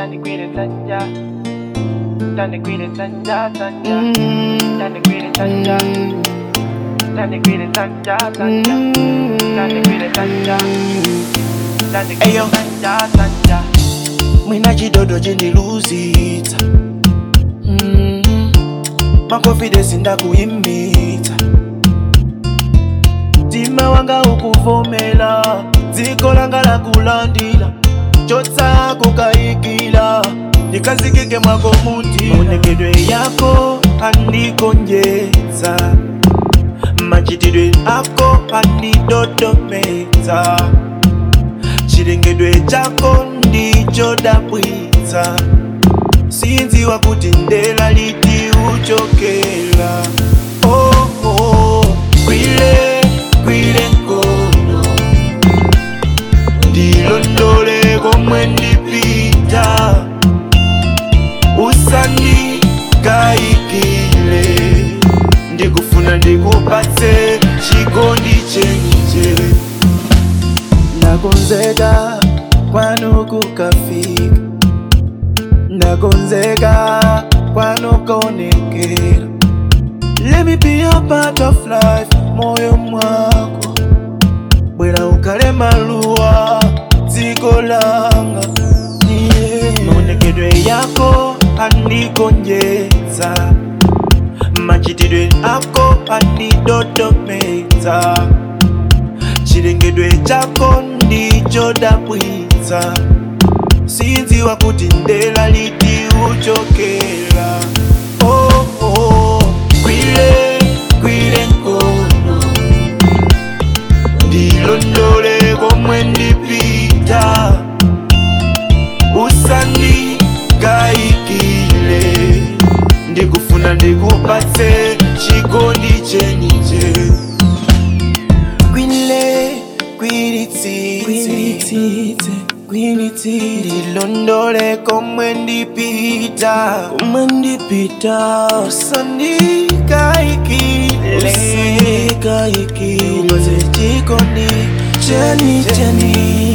Tani kwile tanja Tani kwile tanja tanja Tani kwile tanja Tani kwile tanja tanja Tani kwile tanja Tani kwile Ayo. tanja tanja mwina chidodo chendiluzita mm. makonfidesi ndakuyimita mtima wanga ukuvomela dziko langa lakulandila chotsako kayikila ndikazikike mwako mutima maonekedwe yako andigonjetsa machitidwe ako andidodomeza chilengedwe chako ndicho dabwitsa sinziwa kuti ndela liti uchokera oh, oh. kwile kwile nkono ndilondole komwe ndipita usandikayikile ndikufuna ndikupatse chikondi chenje ndakonzeka kwanu kukafika ndakonzeka kwanu konekera let me be a part of life moyo mwako bwera ukale maluwa dziko langa yeah. maonekedwe yako andigonjetsa machitidwe ako andidodomeza chilengedwe chako ndicho dabwitsa sinziwa kuti ndela liti uchokera oh, oh. kwile kwile nkono ndilondole komwe ndipita usandikayikile ndikufuna ndikupatse chikondi chenje kwile kwilitsitse ndilondole komwe ndipita komwe ndipita usandikayikile usandikayikile chikondi cheni cheni